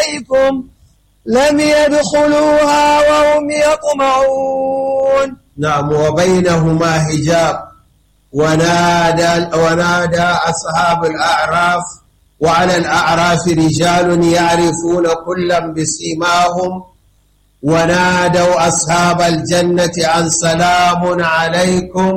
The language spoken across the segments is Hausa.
عليكم لم يدخلوها وهم يطمعون نعم وبينهما حجاب ونادى ونادى أصحاب الأعراف وعلى الأعراف رجال يعرفون كلا بسيماهم ونادوا أصحاب الجنة عن سلام عليكم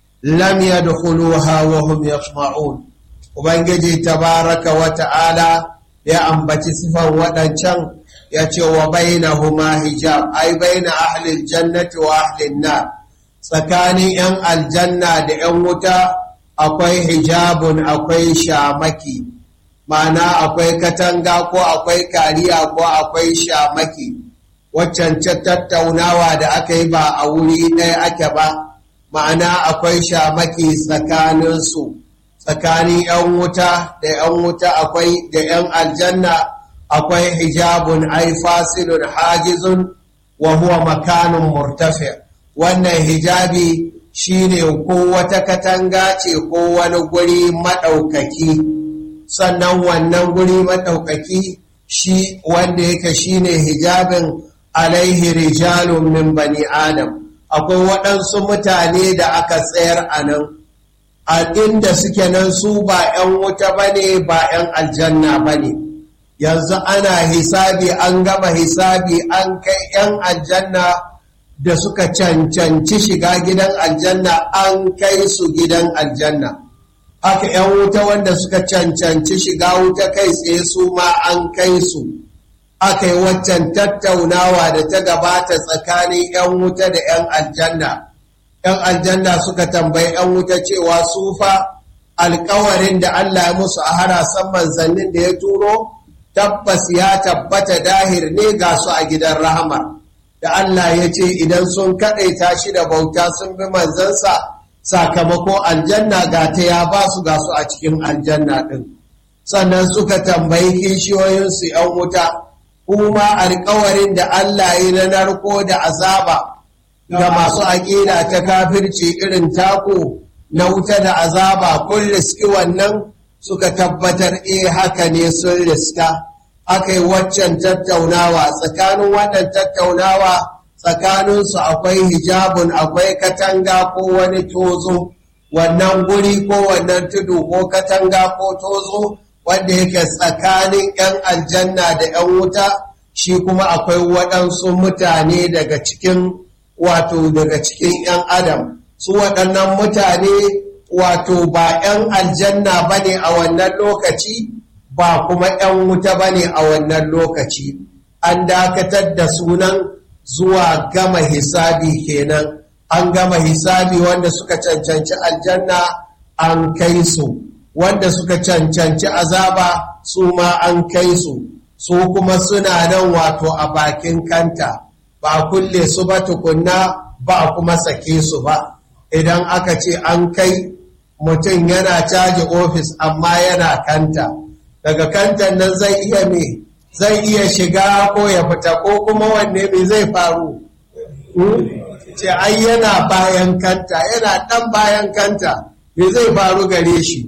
لم يدخلوها وهم يطمعون وبنجي تبارك وتعالى يا أنبتي صفا ودنشان يتي وبينهما حجاب أي بين أهل الجنة وأهل النار tsakanin 'yan aljanna da 'yan wuta akwai hijabun akwai shamaki ma'ana akwai katanga ko akwai kariya ko akwai shamaki waccan tattaunawa da aka yi ba a wuri ɗaya ake ba ma'ana akwai shamaki tsakaninsu tsakanin 'yan wuta da 'yan wuta akwai da 'yan aljanna akwai hijabun ai fasilun hajizun wa huwa makanun murtafi' wannan hijabi shine ko wata katanga ce ko wani guri maɗaukaki sannan wannan guri maɗaukaki shi wanda yake shine hijabin alaihi rijalun min bani adam akwai waɗansu mutane da aka tsayar a nan a inda suke nan su ba 'yan wuta ba ne ba 'yan aljanna ba ne yanzu ana hisabi an gama hisabi an kai 'yan aljanna da suka cancanci shiga gidan aljanna an kai su gidan aljanna haka 'yan wuta wanda suka cancanci shiga wuta kai tsaye su ma an kai su aka yi waccan tattaunawa da ta gabata tsakanin 'yan wuta da 'yan aljanna 'yan aljanna suka tambayi 'yan wuta cewa su fa alkawarin da Allah ya musu a harasan manzannin da ya turo tabbas ya tabbata dahir ne ga su a gidan rahama da Allah ya ce idan sun kaɗaita shi da bauta sun bi manzansa sakamako aljanna ga ta ya ba su ga su a cikin aljanna ɗin sannan suka tambayi kishiyoyinsu ‘yan wuta kuma alkawarin da Allah yi na narko da azaba ga masu aƙida ta kafirci irin taku na wuta da azaba kun riski wannan suka tabbatar e haka ne sun riska aka yi waccan tattaunawa tsakanin wannan tattaunawa tsakaninsu akwai hijabun akwai katanga ko wani tozo wannan guri ko wannan tudu ko katanga ko tozo wanda yake tsakanin 'yan aljanna da 'yan wuta shi kuma akwai waɗansu mutane daga cikin wato daga cikin 'yan adam su waɗannan mutane wato ba 'yan aljanna ba ne a wannan lokaci ba kuma 'yan wuta ba ne a wannan lokaci an dakatar da sunan zuwa gama hisabi kenan an gama hisabi wanda suka cancanci aljanna an kai su wanda suka cancanci azaba su ma an kai su su kuma suna nan wato a bakin kanta ba kulle su ba tukunna ba kuma sake su ba idan aka ce an kai mutum yana caji ofis amma yana kanta daga kantan nan zai iya me zai iya shiga ko ya fita ko kuma wanne me zai faru ce ai yana bayan kanta yana dan bayan kanta me zai faru gare shi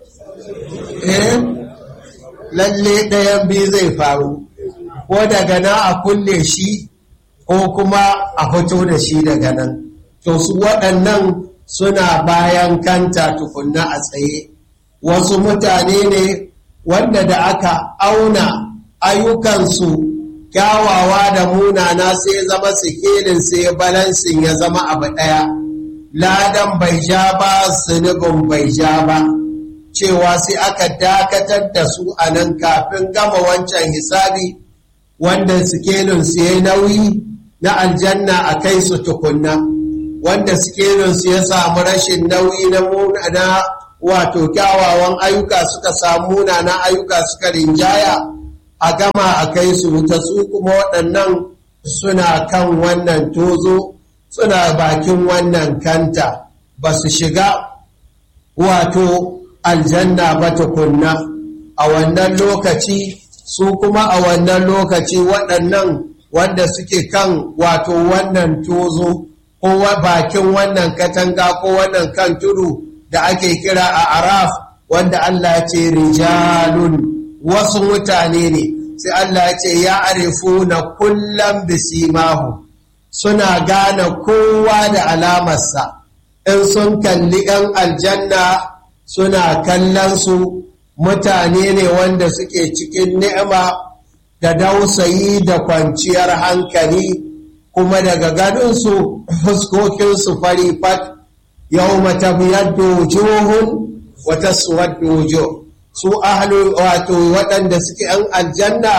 eh lalle ɗayan biyu zai faru ko daga nan a kulle shi ko kuma a fito da shi daga nan to su waɗannan suna bayan kanta tukunna a tsaye wasu mutane ne wanda da aka auna ayyukansu kyawawa da munana sai zama sikelin sai balansin ya zama abu ɗaya ladan bai ja ba zunubin bai ja ba cewa sai aka dakatar da su a nan kafin gama wancan hisabi wanda sikelin su ya nauyi na aljanna a kai su tukunna wanda sikelin su ya samu rashin nauyi na wato kyawawan ayyuka suka samu na ayyuka suka rinjaya a gama a kai su wuta su kuma waɗannan suna kan wannan tozo suna bakin wannan kanta ba su shiga wato aljanna ba tukunna a wannan lokaci su kuma a wannan lokaci waɗannan wanda suke kan wato wannan tozo ko bakin wannan katanga ko wannan kan tudu da ake kira a araf wanda Allah ce rijalun wasu mutane ne sai Allah ya ce ya arifu na kullum bisimahu suna gane kowa da alamarsa in sun kalli ‘yan aljanna suna kallon su mutane ne wanda suke cikin ni'ima da dausayi da kwanciyar hankali kuma daga ganinsu fuskokinsu fari fat yau mata biyar wujuhun wata suwar wujuh su ahlu wato waɗanda suke ‘yan aljanna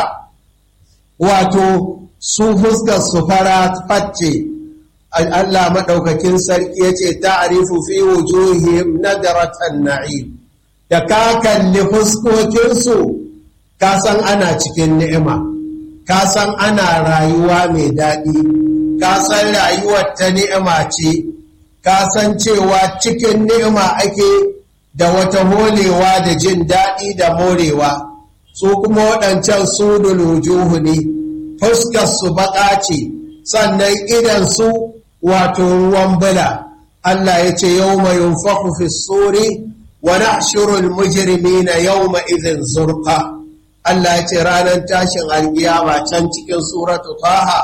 wato su fuskar su fara facce Allah maɗaukakin sarki ya ce ta'arifu fi wujuhihim nadaratan na'im da ka kalli fuskokinsu ka san ana cikin ni'ima ka san ana rayuwa mai daɗi ka san rayuwar ta ni'ima ce ka san cewa cikin ni'ima ake da wata holewa da jin daɗi da morewa su kuma waɗancan su wujuhu ne fuskarsu baƙa ce sannan idansu wato ruwan bula Allah ya ce yau mai yunfaku fi suri wa nahshurul mujrimina yawma idhin zurqa Allah ya ce ranar tashin alkiyama can cikin suratu taha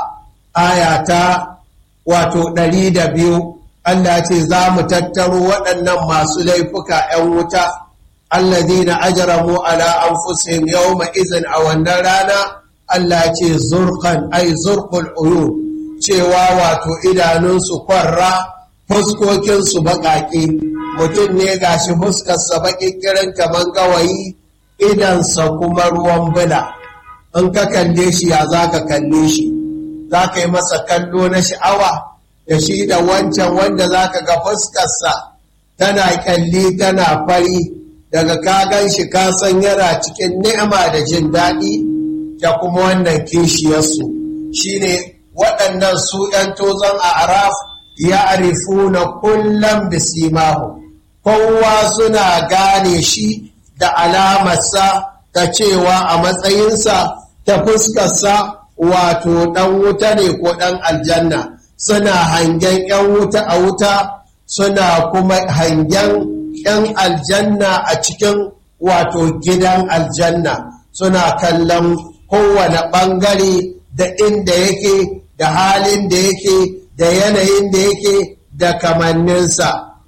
aya ta wato ɗari da biyu Allah ce za mu tattaro waɗannan masu laifuka ‘yan wuta, allazina ajramu ala anfusihim yawma izin a wannan rana, Allah ce zurkan ai zurkul uyu cewa wato idanunsu kwarra fuskokinsu baƙaƙe, mutum ne gashi fuskarsa baƙiƙirin kamar gawayi idansa kuma ruwan bula. In ka kalle shi ya za ka kalle shi, za ka yi masa kallo na sha'awa. da shi da wancan wanda za ka ga fuskarsa tana kyalli tana fari daga kagan shi kasan yana cikin ni'ima da jin daɗi da kuma wannan kishiyarsu shi ne waɗannan su ‘yan tozon a araf ya arifu na kullum bisimahu kowa suna gane shi da alamarsa ta cewa a matsayinsa ta fuskarsa wato ɗan wuta ne ko ɗan aljanna suna hangen ‘yan wuta a wuta suna kuma hangen ‘yan aljanna a cikin wato gidan aljanna suna kallon kowane ɓangare da inda yake da halin da yake da yanayin da yake da kamanninsa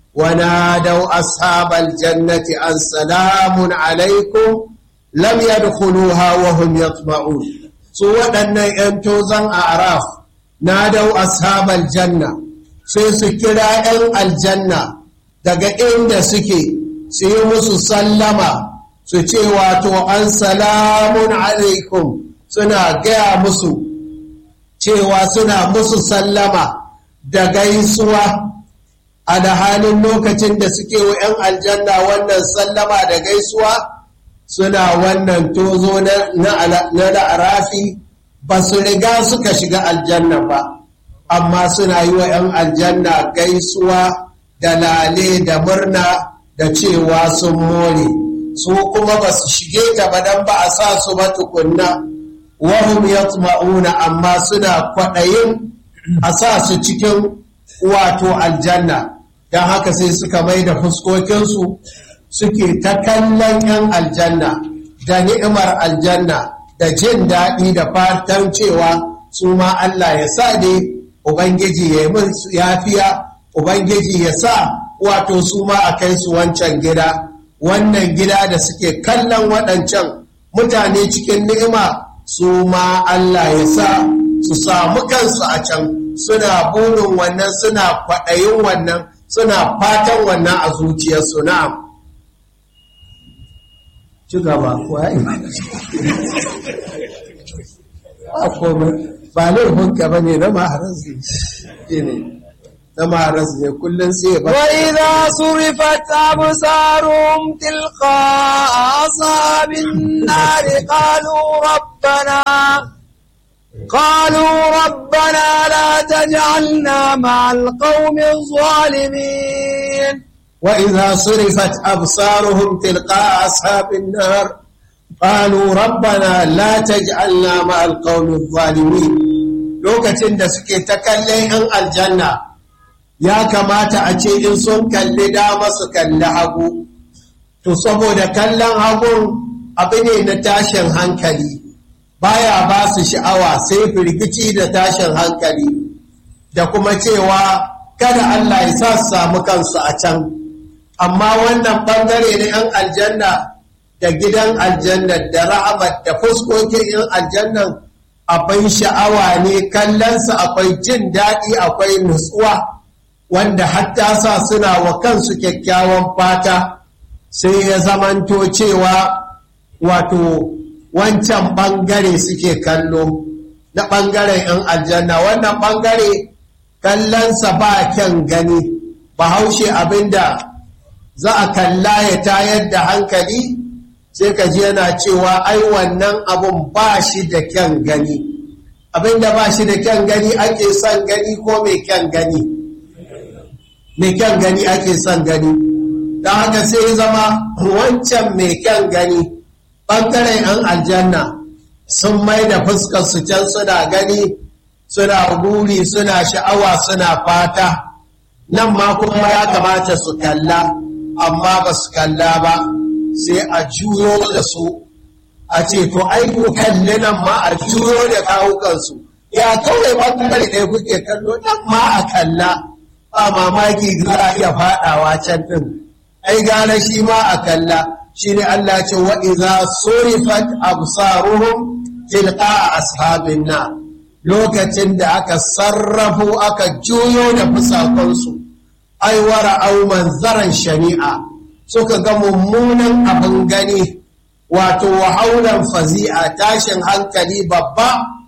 wana dau ashabal jannati an salamun alaikum lam yadkhuluha wa hum yatma'un su waɗannan ‘yan tozan a araf na dau ashabal janna sai su kira 'yan aljanna daga inda suke su yi musu sallama su ce wato an salamun alaikum suna gaya musu cewa suna musu sallama da gaisuwa a da halin lokacin da suke wa 'yan aljanna wannan sallama da gaisuwa suna wannan tozo na la'arafi ba su riga suka shiga aljanna ba amma suna yi wa 'yan aljanna gaisuwa da lale da murna da cewa sun more su kuma ba su shige ta ba don ba a sa su ba tukunna wahum yatma'una amma suna kwaɗayin a sa su cikin wato aljanna don haka sai suka mai da fuskokinsu suke ta kallon 'yan aljanna da ni'imar aljanna da jin daɗi da fatan cewa su ma Allah ya sa dai Ubangiji ya yi yafiya Ubangiji ya sa wato su ma a kai su wancan gida wannan gida da suke kallon waɗancan mutane cikin ni'ima su ma Allah ya sa su samu kansu a can suna burin wannan suna kwaɗayin wannan suna fatan wannan a zuciyarsu na'am ci gaba ba laifinka ba ne na maharas ne na maharas ne kullum sai ba وإذا صرفت أبصارهم تلقاء أصحاب النار قالوا ربنا قالوا ربنا لا تجعلنا مع القوم الظالمين وإذا صرفت أبصارهم تلقاء أصحاب النار قالوا ربنا لا تجعلنا مع القوم الظالمين lokacin da suke ta kallon 'yan aljanna ya kamata a ce in sun kalli dama su kalli hagu to saboda kallon hagun abu ne na tashin hankali baya ba su sha'awa sai firgici da tashin hankali da kuma cewa kada Allah ya sa su samu kansu a can amma wannan ɓangare na 'yan aljanna da gidan aljanna da rahamat da fuskokin 'yan aljannan abin sha'awa ne kallonsa akwai jin daɗi akwai nutsuwa wanda hatta sa suna wa kansu kyakkyawan fata sai ya zamanto cewa wato wancan ɓangare suke kallo na ɓangaren 'yan aljanna wannan ɓangare kallonsa ba kyan gani bahaushe abinda za a kalla ya tayar da hankali sai ka ji yana cewa ai wannan abun ba shi da kyan gani abinda ba shi da kyan gani ake son gani ko mai kyan gani mai kyan gani ake son gani don haka sai zama wancan mai kyan gani ɓangaren 'yan aljanna sun mai da fuskar su can suna gani suna guri suna sha'awa suna fata nan ma kuma ya kamata su kalla amma ba su kalla ba sai a juyo da su a ce to ai ku kalli nan ma a juyo da kawukansu ya kawai ɓangare ɗaya kuke kallo nan ma a kalla ba mamaki za a iya faɗawa can ɗin ai gane shi ma a kalla shi ne Allah ce wa iza surifat absaruhum tilqa ashabin na lokacin da aka sarrafo aka juyo da fusakonsu ai wara au manzaran shari'a suka ga mummunan abin gani wato wahaulan fazi'a tashin hankali babba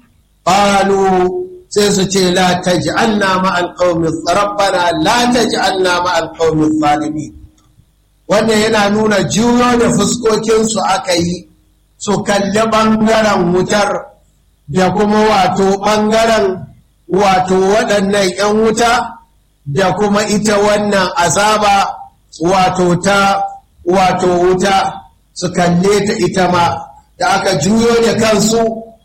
qalu sai su ce la taj'alna ma'al qaumi rabbana la taj'alna ma'al qaumi zalimin wannan yana nuna juyo da fuskokinsu aka yi su kalli ɓangaren wutar da kuma wato ɓangaren wato waɗannan 'yan wuta da kuma ita wannan azaba wato ta wato wuta su kalle ta ita ma da aka juyo da kansu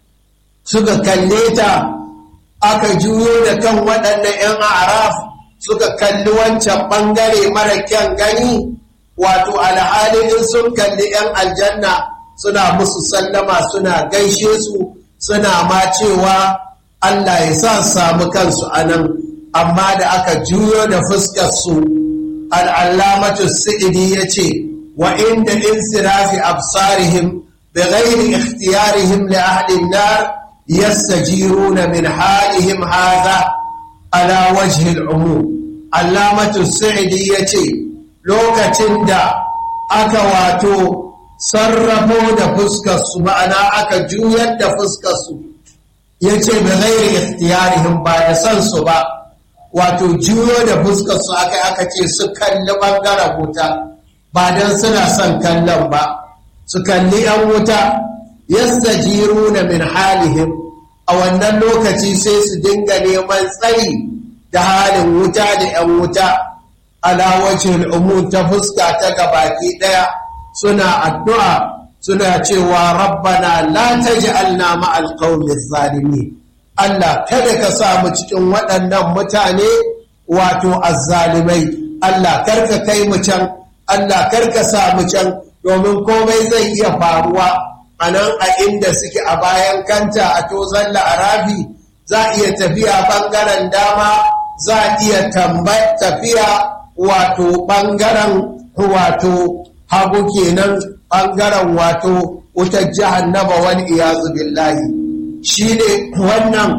suka kalle ta aka juyo da kan waɗannan 'yan araf suka kalli wancan ɓangare mara kyan gani wato alhalin sun kalli 'yan aljanna suna musu sallama suna gaishe su suna ma cewa Allah ya sa samu kansu a nan amma da aka juyo da fuskarsu al'allamatu sa'idi ya ce wa inda insirafi absarihim bi ghairi ikhtiyarihim li ahlin nar yastajiruna min halihim hadha ala wajhi al'umum allamatu sa'idi ya ce lokacin da aka wato sarrafo da fuskarsu ma'ana aka juyar da fuskarsu ya ce da zairi ikhtiyarihim ba da san su ba wato juyo da fuskarsu aka aka ce su kalli ɓangaren wuta ba don suna son kallon ba su kalli 'yan wuta yasta jiru na min halihim a wannan lokaci sai su dinga neman tsari da halin wuta da 'yan wuta ala wajhil umum ta fuska ta gabaki daya suna addu'a suna cewa rabbana la taj'alna ma'al qaumi zalimi Allah kada ka sa mu cikin waɗannan mutane wato azzalimai Allah karka kai mu can Allah karka sa mu can domin komai zai iya faruwa a nan a inda suke a bayan kanta a tozon la'arabi za a iya tafiya ɓangaren dama za a iya tafiya wato ɓangaren wato hagu kenan ɓangaren wato wutar jahannama wani iyazu billahi shi ne wannan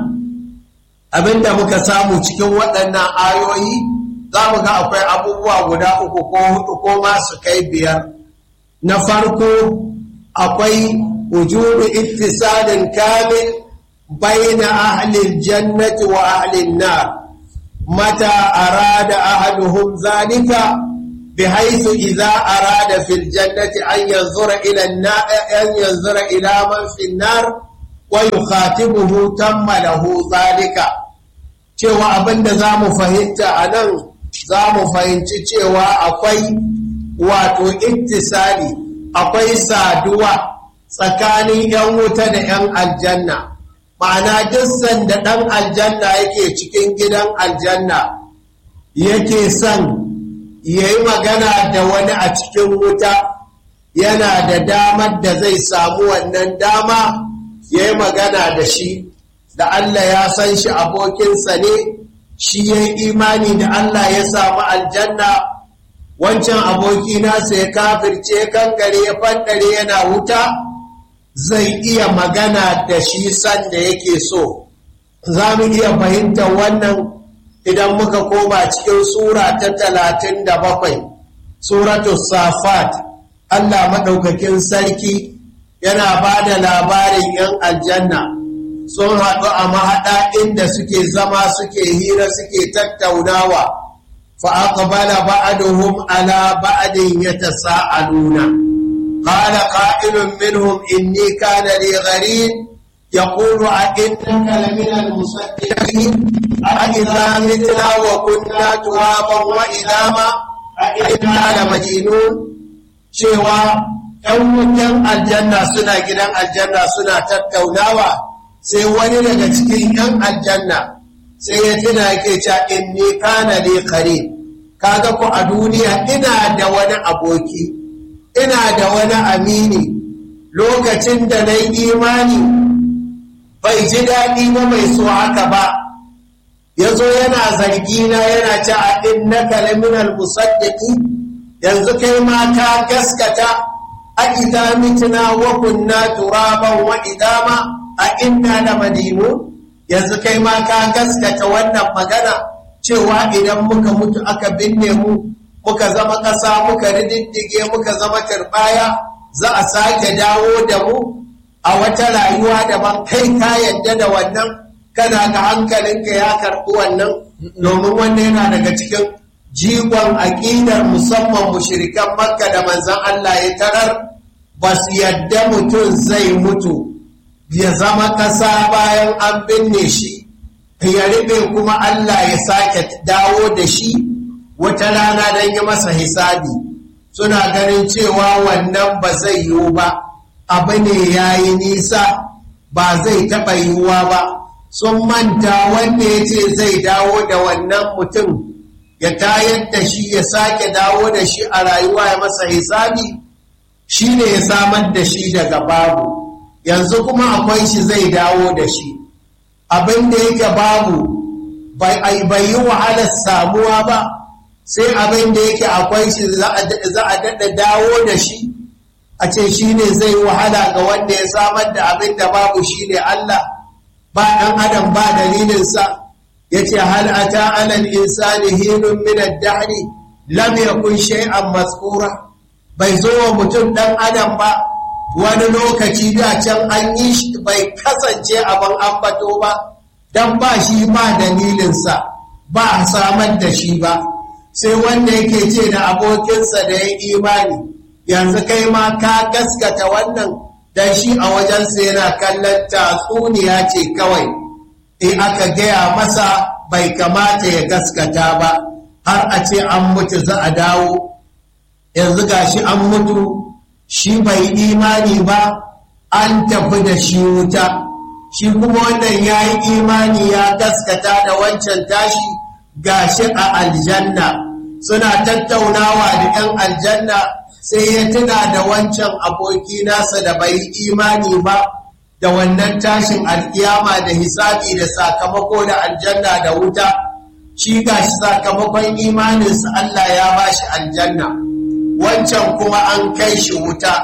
abinda muka samu cikin waɗannan ayoyi za mu ga akwai abubuwa guda uku ko hudu ko masu kai biyar na farko akwai wujudu ittisalin kamil baina ahlil jannati wa ahlin nar متى أراد أحدهم ذلك بحيث إذا أراد في الجنة أن ينظر إلى النار أن ينظر إلى من في النار ويخاطبه تم له ذلك cewa abin da za mu fahimta a nan za mu fahimci cewa akwai wato ittisali akwai saduwa tsakanin 'yan wuta da 'yan aljanna ma'ana duk sanda ɗan aljanna yake cikin gidan aljanna yake son ya yi magana da wani a cikin wuta yana da damar da zai samu wannan dama ya yi magana da shi da Allah ya san shi abokinsa ne shi ya yi imani da Allah ya samu aljanna wancan aboki nasa ya kafirce kankare ya fandare yana wuta zai iya magana da shi sanda yake so za mu iya fahimtar wannan idan muka koma cikin sura ta talatin da bakwai suratu safat Allah maɗaukakin sarki yana ba da labarin 'yan aljanna sun haɗu a mahaɗa inda suke zama suke hira suke tattaunawa fa'aƙabala ba'aduhum ala ba'adin ya ta sa'aluna قال قائل منهم إني كان لي غريب يقول أئنك لمن المصدقين أئذا متنا وكنا ترابا وإذا ما أئنا لمدينون cewa ‘yan wutan aljanna suna gidan aljanna suna tattaunawa sai wani daga cikin ‘yan aljanna sai ya tuna yake ca in ni kana ne kare kaga ku a duniya ina da wani aboki ina da wani amini lokacin da na yi imani bai ji daɗi ba mai so haka ba ya zo yana zargi na yana ci a inna kalaminal musaddiki yanzu kai ma ka gaskata a idza mitna wa kunna turaban wa idama a inna la madinu yanzu kai ma ka gaskata wannan magana cewa idan muka mutu aka binne mu muka zama ƙasa muka rididdige muka zama turbaya za a sake dawo da mu a wata rayuwa daban kai ka yadda da wannan kana ga hankalinka ya karɓi wannan domin wannan yana daga cikin jigon aƙidar musamman mushirikan makka da manzan Allah ya tarar ba su yadda mutum zai mutu ya zama ƙasa bayan an binne shi ya riɓe kuma Allah ya sake dawo da shi wata rana don yi masa hisabi suna ganin cewa wannan ba zai yiwu ba abu ne ya yi nisa ba zai taɓa yiwuwa ba sun manta wanda ya ce zai dawo da wannan mutum ya tayar da shi ya sake dawo da shi a rayuwa ya masa hisabi shi ne ya samar da shi daga babu yanzu kuma akwai shi zai dawo da shi abin da yake babu bai yi wahalar samuwa ba sai abin da yake akwai shi za a daɗa dawo da shi a ce shi ne zai wahala ga wanda ya samar da abin da babu shi ne Allah ba ɗan adam ba dalilinsa ya ce hal ata alal insani hinun min ad-dahri lam yakun shay'an mazkura bai zo wa mutum ɗan adam ba wani lokaci da can an yi shi bai kasance abin ambato ba dan ba shi ba dalilinsa ba a samar da shi ba sai wanda yake ce da abokinsa da ya imani yanzu kai ma ka gaskata wannan dan shi a wajensa yana kallon tatsuniya ce kawai in aka gaya masa bai kamata ya gaskata ba har a ce an mutu za a dawo yanzu gashi an mutu shi bai imani ba an tafi da shi wuta shi kuma wannan ya yi imani ya gaskata da wancan tashi gashi a aljanna suna tattaunawa da 'yan aljanna sai ya tuna da wancan aboki nasa da bai imani ba da wannan tashin alkiyama da hisabi da sakamako da aljanna da wuta shi gashi sakamakon imaninsa Allah ya bashi aljanna wancan kuma an kai shi wuta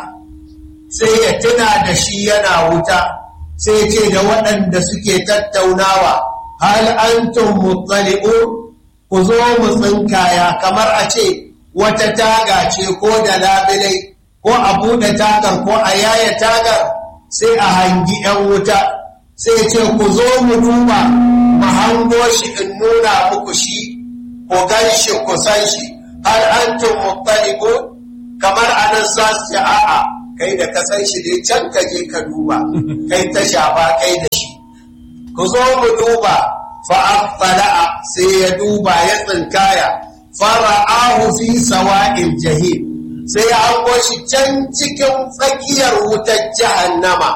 sai ya tuna da shi yana wuta sai ce da waɗanda suke tattaunawa hal antum muttali'un ku zo mu tsinkaya kamar a ce wata taga ce ko da labulai ko a buɗe tagar ko a yaya tagar sai a hangi 'yan wuta sai ce ku zo mu duba mu hango shi in nuna muku shi ku gan shi ku san shi hal antum muttali'un kamar anan sa su a'a kai da ka san shi dai can ka je ka duba kai ta shafa kai da shi ku zo mu duba fa'affala'a sai ya duba ya tsinkaya fara'ahu fi sawa'il jahim sai ya hango shi can cikin tsakiyar wutar jahannama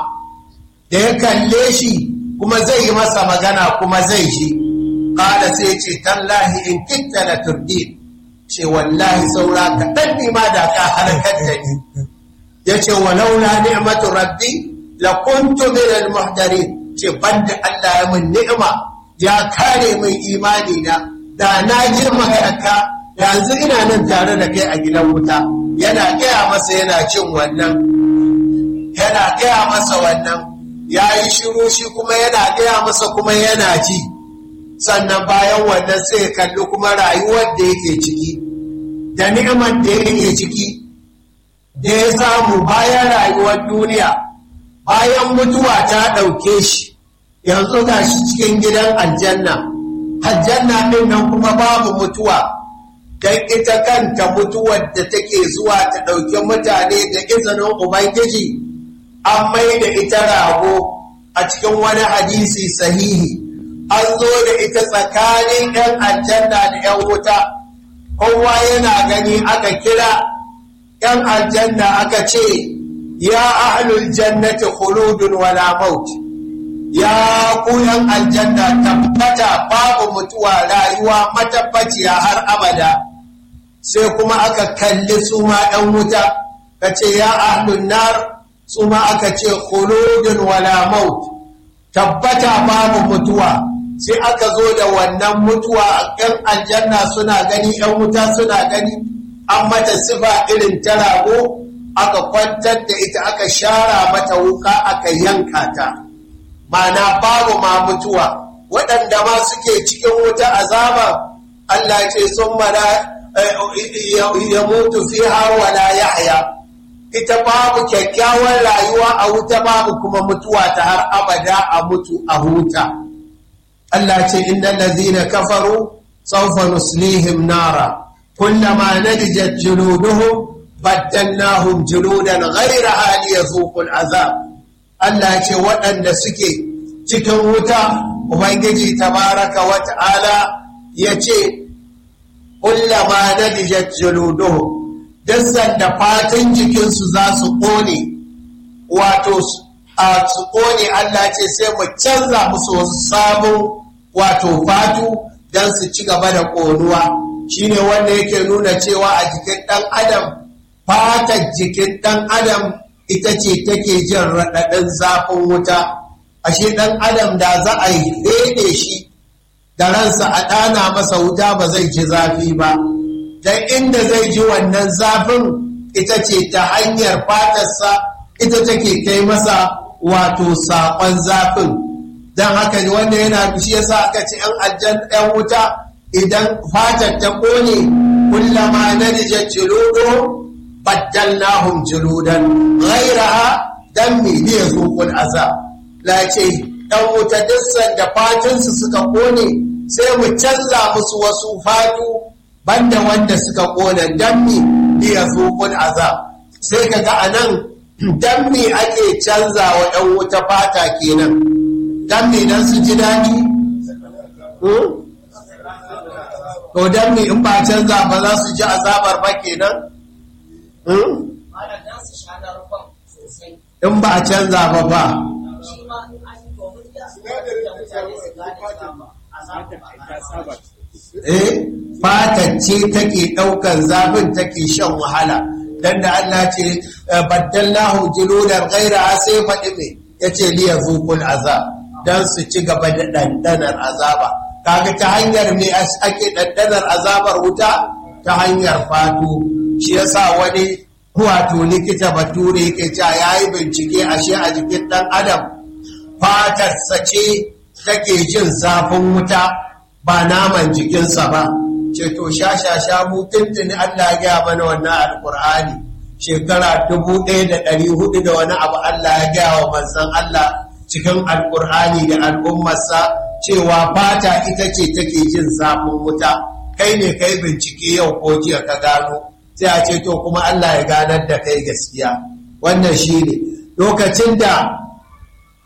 da ya kalle shi kuma zai yi masa magana kuma zai shi kada sai ce tallahi in kitta na turdi ce wallahi saura kaɗan ne ma da ka halakar da ni ya ce walaula ni'matu rabbi la kuntu min al muhdarin ce banda Allah ya mun ni'ima ya kare min imani na da na girma ka yanzu ina nan tare da kai a gidan wuta yana gaya masa yana cin wannan yana gaya masa wannan ya yi shiru shi kuma yana gaya masa kuma yana ji sannan bayan wannan sai kalli kuma rayuwar da yake ciki da ni'imar da yake ciki da ya samu bayan rayuwar duniya bayan mutuwa ta ɗauke shi yanzu ga shi cikin gidan aljanna aljanna ɗin nan kuma babu mutuwa don ita kanta mutuwar da take zuwa ta ɗauki mutane da izinin ubangiji an mai da ita rago a cikin wani hadisi sahihi an zo da ita tsakanin 'yan aljanna da 'yan wuta kowa yana gani aka kira 'yan aljanna aka ce ya ahlul jannati khuludun wala maut ya ku 'yan aljanna tabbata babu mutuwa rayuwa matabbaciya har abada sai kuma aka kalli su ma 'yan wuta ka ce ya ahlun nar su ma aka ce khuludun wala maut tabbata babu mutuwa sai aka zo da wannan mutuwa yan aljanna suna gani yan wuta suna gani an mata sifa irin ta rago aka kwantar da ita aka shara mata wuka aka yanka ta mana babu ma mutuwa waɗanda ma suke cikin wuta azaba Allah ce sun mana ya mutu fiha wala yahya ita babu kyakkyawar rayuwa a wuta babu kuma mutuwa ta har abada a mutu a huta Allah ce innal ladhina kafaru sawfa nuslihim nara kullama nadijat juluduhum baddalnahum juludan ghayraha liyadhuqul azab Allah ce waɗanda suke cikin wuta ubangiji tabaraka wa ta'ala yace kullama nadijat juluduhum dassan da fatan jikinsu za su ƙone wato a su ƙone Allah ce sai mu canza musu wasu sabon wato fatu don su ci gaba da ƙonuwa shine wanda yake nuna cewa a jikin ɗan adam fatar jikin ɗan adam ita ce take jin raɗaɗin zafin wuta ashe ɗan adam da za a yi ɗaiɗe shi da ransa a ɗana masa wuta ba zai ji zafi ba don inda zai ji wannan zafin ita ce ta hanyar fatarsa ita take kai masa wato saƙon zafin don haka wanda yana shi yasa aka ce ‘yan aljan ‘yan wuta idan fatar ta ƙone kullama na dija jiludo baddalnahum jiludan ghairaha dan me ne ya zuƙul azab la ce ‘yan wuta dissan da fatinsu suka ƙone sai mu canza musu wasu fatu banda wanda suka kona dammi li yazuqul azab sai kaga anan dammi ake canza wa ɗan wuta fata kenan dammi dan su ji dadi to dammi in ba canza ba za su ji azabar ba kenan in ba canza ba ba eh fatacce take ɗaukar zafin take shan wahala dan da Allah ce baddallahu juludan ghaira sai faɗi me yace li yazuqul azab dan su ci gaba da dandanar azaba kaga ta hanyar me ake dandanar azabar wuta ta hanyar fatu shi yasa wani wato likita bature yake cewa yayi bincike ashe a jikin dan adam fatarsa ce take jin zafin wuta ba naman jikinsa ba ce to sha-sha-sha mu tuntuni Allah ya gaya mana wannan alkur'ani shekara dubu ɗaya da ɗari hudu da wani abu Allah ya gaya wa manzon Allah cikin alkur'ani da al'ummarsa cewa fata ita ce take jin zafin wuta kai ne kai bincike yau ko jiya ka gano sai a ce to kuma Allah ya ganar da kai gaskiya wannan shi ne lokacin da